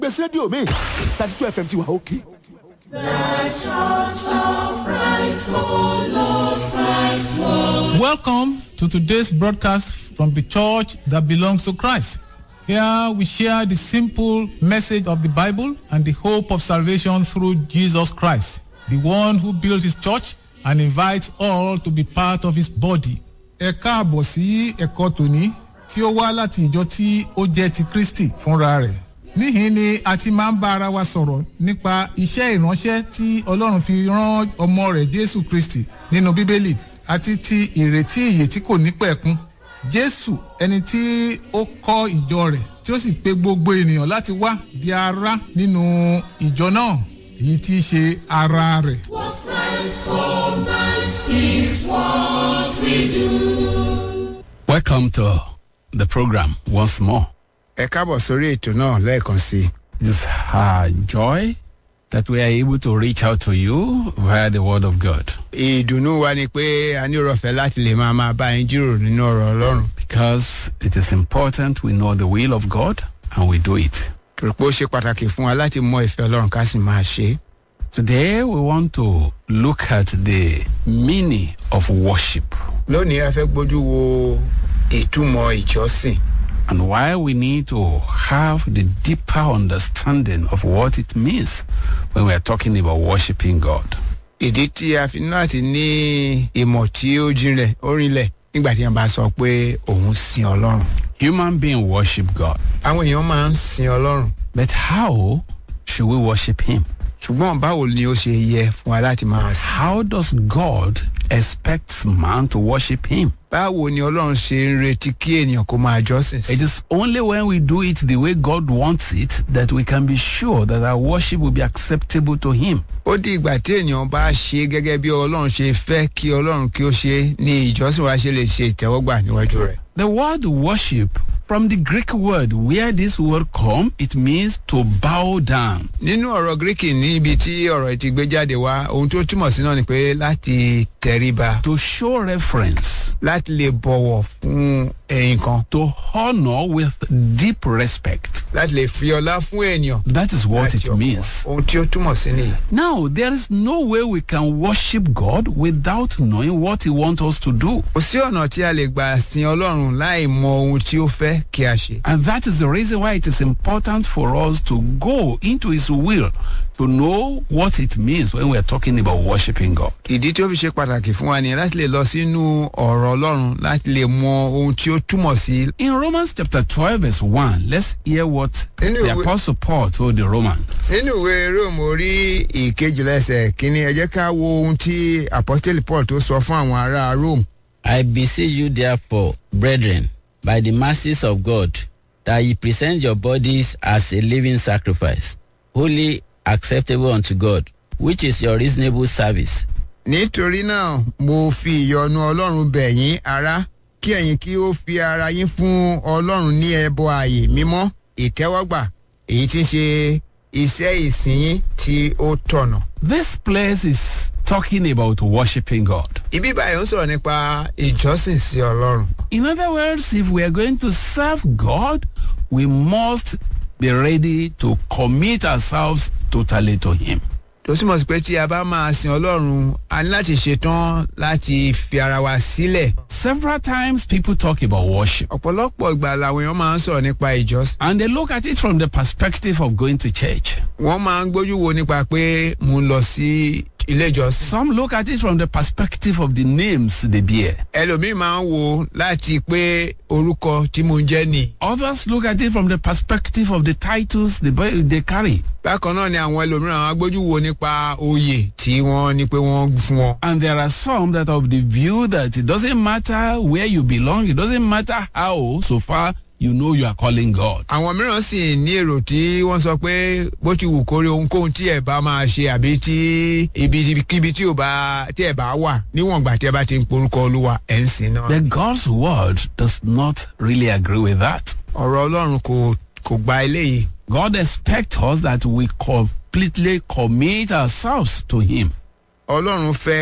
gbèsè rédíò mi thirty two fm ti wà òkè. Welcome to today's broadcast from the church that belongs to Christ. Here we share the simple message of the Bible and the hope of salvation through Jesus Christ, the one who built his church and invites all to be part of his body. Ẹ káàbọ̀ sí ẹ̀kọ́ tòní tí ó wá láti ìjọ tí ó jẹ́ ti Kristi fúnra rẹ̀. Níhìn ni a ti máa ń bá ara wa sọ̀rọ̀ nípa iṣẹ́ ìránṣẹ́ tí Ọlọ́run fi rán ọmọ rẹ̀ Jésù Kristi nínú Bíbélì àti ti ìrètí ìyè tí kò ní pẹ̀kun. Jésù ẹni tí ó kọ́ ìjọ rẹ̀ tí ó sì pe gbogbo ènìyàn láti wá di ara nínú ìjọ náà èyí tí í ṣe ara rẹ̀. Welcome to the program once more. ẹ káàbọ̀ sórí ètò náà lẹ́ẹ̀kan sí i. It is our joy that we are able to reach out to you via the Word of God ìdùnnú wa ni pé a ní ọ̀rọ̀fẹ́ láti lè máa máa bá yín jíròrò nínú ọ̀rọ̀ ọlọ́run. because it is important we know the will of God and we do it. torí pé ó ṣe pàtàkì fún wa láti mọ ìfẹ́ ọlọ́run ká sì máa ṣe é. Today we want to look at the meaning of worship lónìí a fẹ́ gbójú wo ìtumọ̀ ìjọsìn and why we need to have the deeper understanding of what it means when we are talking about worshiping God. ìdí tí a fi ní láti ní ìmọ̀ tí ó jinlẹ̀ ó rinlẹ̀ nígbà tí wọ́n bá sọ pé òun sin ọlọ́run. Human being worship God, àwọn èèyàn máa ń sin ọlọ́run but how should we worship Him? ṣùgbọ́n báwo ni ó ṣe yẹ fún wa láti máa sìn. How does God expect man to worship him? báwo ni ọlọ́run ṣe ń retí kí ènìyàn kó máa jọ́sìn sí. It is only when we do it the way God wants it that we can be sure that our worship will be acceptable to him. ó di ìgbà tí ènìyàn bá ṣe gẹ́gẹ́ bí ọlọ́run ṣe fẹ́ kí ọlọ́run kí ó ṣe ní ìjọsìn wa ṣe lè ṣe ìtẹ́wọ́gbà níwájú rẹ̀. The word worship from the Greek word where this word come it means to bow down. nínú ọ̀rọ̀ gíríkì ní ibi tí ọ̀rọ̀ yìí ti gbé jáde wá ohun tó túmọ̀ sí náà ni pé láti tẹríba To show reference, láti lè bọ̀wọ̀ fún ẹ̀yìn kan to honor with deep respect. láti lè fi ọlá fún ènìyàn. That is what láti it ọkàn. means. ohun tí ó túmọ̀ sí nìyí. Now, there is no way we can worship God without knowing what He wants us to do. kò sí ọ̀nà tí a lè gbà sin ọlọ́run láì mọ ohun tí ó fẹ́ kí a ṣe. And that is the reason why it is important for us to go into His will to know what it means when we are talking about worshiping God. ìdí tí ó fi ṣe pàtàkì fún wa nìyẹn láti lè lọ sínú ọ̀rọ̀ ọlọ́run láti lè mọ ohun tí ó túmọ̀ sí. In Romans chapter 12, verse 1, let's hear what the Anyway- Apostle Paul told the Romans. nínú ìwé róòmù orí ìkejìlẹ́sẹ̀ kínní ẹ jẹ́ ká wo ohun tí apostoli paul tó sọ fún àwọn ará rome. I beseech you, therefore, brethren, by the mercies of God, that ye present your bodies as a living sacrifice, holy, acceptable unto God, which is your reasonable service. nítorí náà mo fi ìyọnu ọlọ́run bẹ̀ yín ará kí ẹ̀yin kí ó fi ara yín fún ọlọ́run ní ẹbọ ààyè mímọ́ ìtẹ́wọ́gbà èyí tí ń ṣe iṣẹ́ ìsìn yín tí ó tọ̀nà. This place is talking about worshiping God. ibi báyìí ń sọ̀rọ̀ nípa ìjọsìn sí ọlọ́run. In other words, if we are going to serve God, we must be ready to commit ourselves totally to Him. tó túmọ̀ sí pé tí a bá máa sin ọlọ́run a ní láti ṣetán láti fi ara wa sílẹ̀. Several times people talk about worship ọ̀pọ̀lọpọ̀ ìgbà làwọn èèyàn máa ń sọ̀rọ̀ nípa ìjọsìn. and they look at it from the perspective of going to church. wọ́n máa ń gbójú wo nípa pé mo ń lọ sí ilé ìjọsìn. Some look at it from the perspective of the names they bear. ẹlòmíín máa ń wo láti pé orúkọ tí mo ń jẹ́ nì. Others look at it from the perspective of the titles they, bear- they carry. bákan náà ni àwọn ẹlòmíràn á gbójú wo nípa oyè tí wọ́n ní pé wọ́n fún wọn. And there are some that are of the view that it doesn't matter where you belong, it doesn't matter how, so far you know you are calling God. àwọn mìíràn sì ní èrò tí wọ́n sọ pé bó ti wù kórè ohunkóhun tí ẹ̀ bá máa ṣe àbí tí ibikíbi tí ò bá tí ẹ̀ bá wà níwọ̀n ìgbà tí ẹ bá ti ń porúkọ olúwa ẹ̀ ń sìn náà. But God's word does not really agree with that. ọ̀rọ̀ ọlọ́run kò kò gba eléyìí. God expects us that we completely commit ourselves to Him. ọlọ́run fẹ́